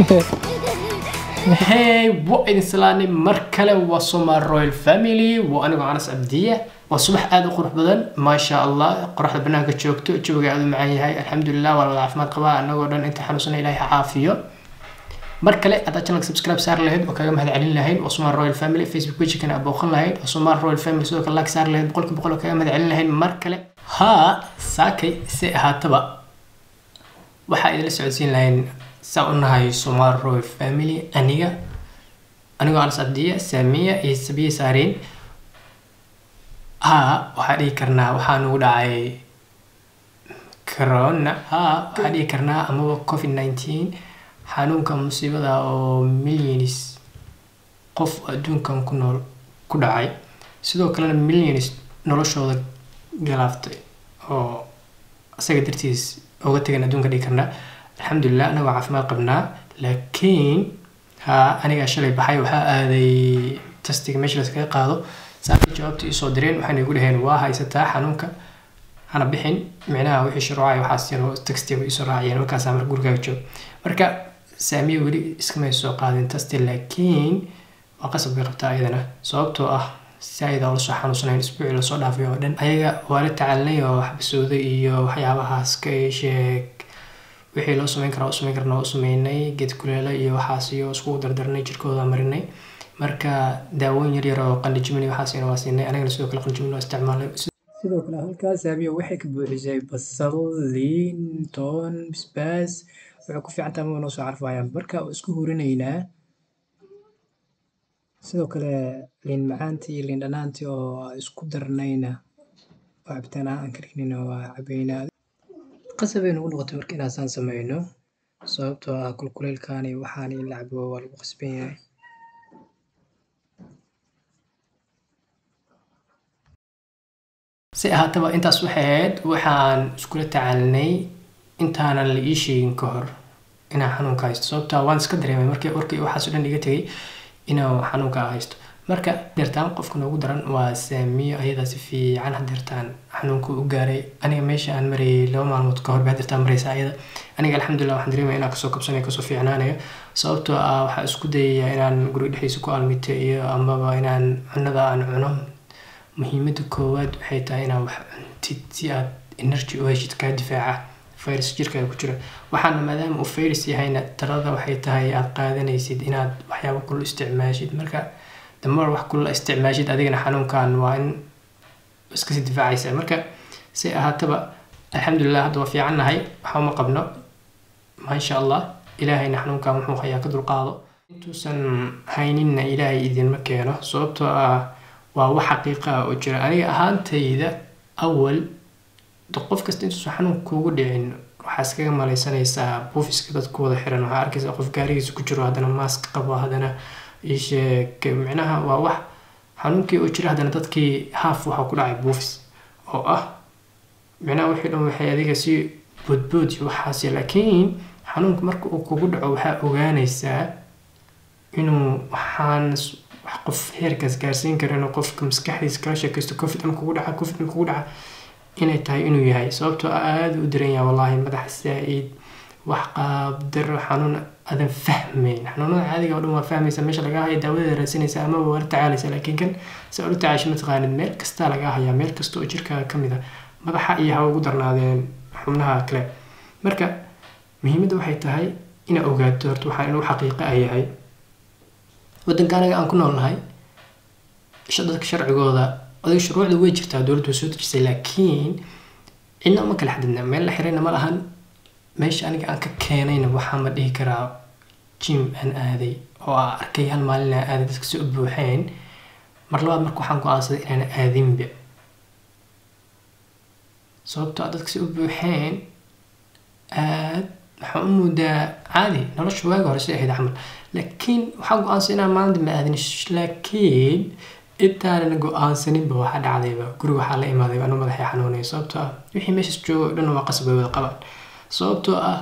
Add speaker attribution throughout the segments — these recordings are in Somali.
Speaker 1: hey waa idin salaanay mar kale waa somal royal family waa anigoo anas abdiya waa subax aada u qurux badan maasha allah qoraxda banaanka joogto jawiga aada u macaan yahay alxamdulilah waa la wada caafimaad qabaa anagoo dhan inta xanuunsana ilahay ha caafiyo mar kale haddaad channelka subscribe saar lahayd oo kaga mahad celin lahayd waa somal royal family facebook pagekana abooqan lahayd waa somal royal family sidoo kale like saar lahayd boqolki boqol oo kaga mahad celin lahayd mar kale haa saakay si ahaataba waxaa idinla socodsiin lahayn saa u nahay somal royal family aniga anigoo anas abdiya saamiya iyo sabiya saareen haa waxaa dhihi karnaa waxaa nagu dhacay corona haa waxaa dhihi karnaa amaba covid nineteen xanuunka musiibada oo millions qof adduunkan ku nool ku dhacay sidoo kalena millions noloshooda galaaftay oo isaga dartiis uga tegan adduunka dhigi karnaa alxamdulilah anagoo caafimaad qabnaa laakiin haa anigaa shalay baxay waxaa aaday tastiga meesha laskaga qaado saakay jawaabta isoo direen waxayna igu dhaheen waa haysataa xanuunka hana bixin micnaha wixii shuruucay waxaas tastiga isoo raaciyeen markaasaa marka gurigaaga joog marka saamiya weli iskamay soo qaadin tasti laakiin waa qasab bay qabtaa ayadana sababtoo ah saaida oo lasoo xanuunsanayn isbuucii lasoo dhaafay oo dhan ayaga waa la tacaalinay oo xabasooda iyo waxyaabahaas ka sheeg wixii loo sameyn karaa u sameyn karna waa u sameynay geed kuleela iyo waxaas iyo iskugu dardarnay jirkooda marinay marka daawooyin yaryar oo qandijimin iyo waxaasina waa siinay anagana sidoo kale qandijimin waa isticmaalay sidoo kale halkaas aabiya waxay ka buuxisay basal liin toon basbaas waxay ku fiican tahay noo soo carfayaan marka isku hurinaynaa sidoo kale liin macaantii iyo liin dhanaantii oo isku darnayna oo cabitaan aan karinina waa cabaynaa qasabay nagu noqotay marka inaasaan sameyno sababtoo ah kulkuleylkaani waxaan in la cabo waa lagu qasban yahay si ahaataba intaas waxay ahayd waxaan iskula tacaalinay intaanan la ii sheegin ka hor inaan xanuunka haysto sababtaa waan iska dareemay markii warkii waxaas o dhan iga tegay inaan xanuunka haysto marka deertaan qofka noogu daran waa saamiyo ayadaa si fiican hadeertaan xanuunka u gaaray aniga meesha aan marayay laba maalmood ka hor ba hadeertaan maraysa ayada aniga alxamdulilah waxaan dareemaya inaan kasoo kabsanayo kasoo fiicnaanayo sababtoo ah waxaa isku dayaya inaan guriga dhexdiisa ku almito iyo amaba inaan cunada aan cuno muhiimada koowaad waxay tahay inaad wax cuntid si aad energy u heshid kaa difaaca virus jirkaaga ku jira waxaana maadaama uu virus yahayna talada waxay tahay aad qaadanaysid inaad waxyaabo kulul isticmaashid marka damar wax kulul isticmaashid adigana xanuunkan waa in iskasii difaacaysa marka si ahaataba alxamdulilah hadda waa fiican nahay waxa uma qabno maasha allah ilaahayna xanuunkan wuxuu hayaa ka dulqaado intuusan hayninna ilaahay idinma keeno sababtoo ah waa wax xaqiiqa ah oo jira aniga ahaantayda awal qof kasta intuusan xanuun kuugu dhicin waxaa iskaga malaysanaysaa buufiska dadku wada xiran waxaa arkaysaa qof gaarigiisa ku jiro haddana maask qabo haddana isheeg micnaha waa wax xanuunkii oo jira haddana dadkii haaf waxaa ku dhacay buufis oo ah micnaha wixii dhan waxay adiga si boodbood iyo waxaas laakiin xanuunka marka uu kugu dhaco waxaa ogaanaysaa inuu waxaan wax qof heerkaas gaarsiin kara inuu qofka maskaxdiisa kala sheekaysto covid ama kugu dhaca covid ama kugu dhaca inay tahay inuu yahay sababtoo aada u daran yahay wallaahi madax saa-id wax qaabdaro xanuun adan fahmayn xanuunada caadiga oo dhan waa fahmaysa meesha lagaa haya daawadada raadsanaysa amaba waa la tacaalaysa laakiin kan si ula tacaasho mataqaanid meel kastaa lagaa hayaa meel kasta oo jirkaaga ka mid a madaxa iyo hawa ugu darnaadeen xubnaha kale marka muhiimadda waxay tahay inaad ogaato horta waxaa inuu xaqiiqa a yahay waddanka anaga aan ku noolnahay dadka sharcigooda adiga shuruucda way jirtaa dowladdu soo dejisay laakiin cidna uma kala xadidna meel la xirayna ma lahan meesha aniga aan ka keenayna waxaa ma dhihi karaa jim aan aaday oo aa arkay hal maalin aan aaday dadka si u buuxeen mar labaad marka waxaan go-aansaday inaan aadinba sababtoo dadka si u buuxeen aad waxaan u moodaa caadi nolosha waaga hore si ahayd camal laakiin waxaa go-aansaday inaan maalin dambe aadin laakiin intaanan go-aansaninba waxaa dhacdayba guriga waxaa la imaaday anu madaxay xanuunaya sababtoo ah wixii meeshaas jooga o dhan waa qasab bay wada qabaan sababtoo ah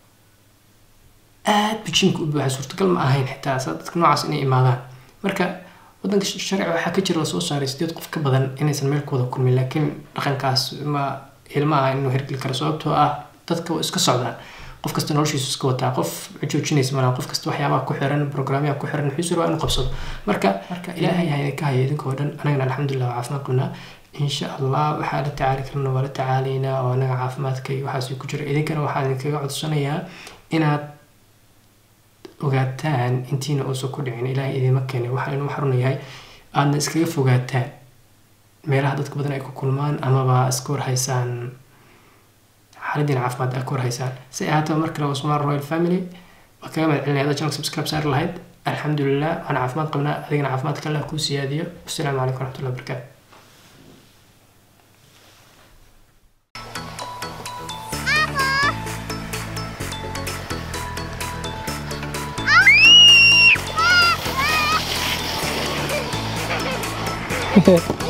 Speaker 1: aad bijinka u buuxa suurtagal ma ahayn xitaa dadka noocaas inay imaadaan marka wadanka sharci waxaa ka jira lasoo saaray sideed qof ka badan inaysan meel ku wada kulmin laakiin dhaqankaas ma ilma ah inuu hergeli karo sababtoo ah dadka waa iska socdaan qof kasta noloshiisu iska wataa qof joojinaysa malaha qof kasta waxyaabaha ku xiran programyaha ku xiran wuxuu waa inuu qabsado marka marka ilaahay ha idinka haya idinkoo dhan anagana alxamdulilah waa caafimaad qabnaa insha allah waxaa la tacaali karna waa la tacaalaynaa oo anaga caafimaadka iyo waxaas ku jira idinkana waxaa idinkaga codsanayaa inaad ogaataan intiina uusan ku dhicin ilaahay idima keenay waxaa inuu xarun yahay aadna iskaga fogaataan meelaha dadka badan ay ku kulmaan amaba iska warhaysaan xaaladiina caafimaad ay ka warhaysaan si ay ahaataba mar kale waa Somali Royal Family waa kaga mahad celinaya haddaad channel subscribe saari lahayd alxamdulilah waxaan caafimaad qabnaa adigana caafimaadka allah kuu siyaadiyo wasalaamu calaykum waraxmatullahi wabarakaatu
Speaker 2: Hehe.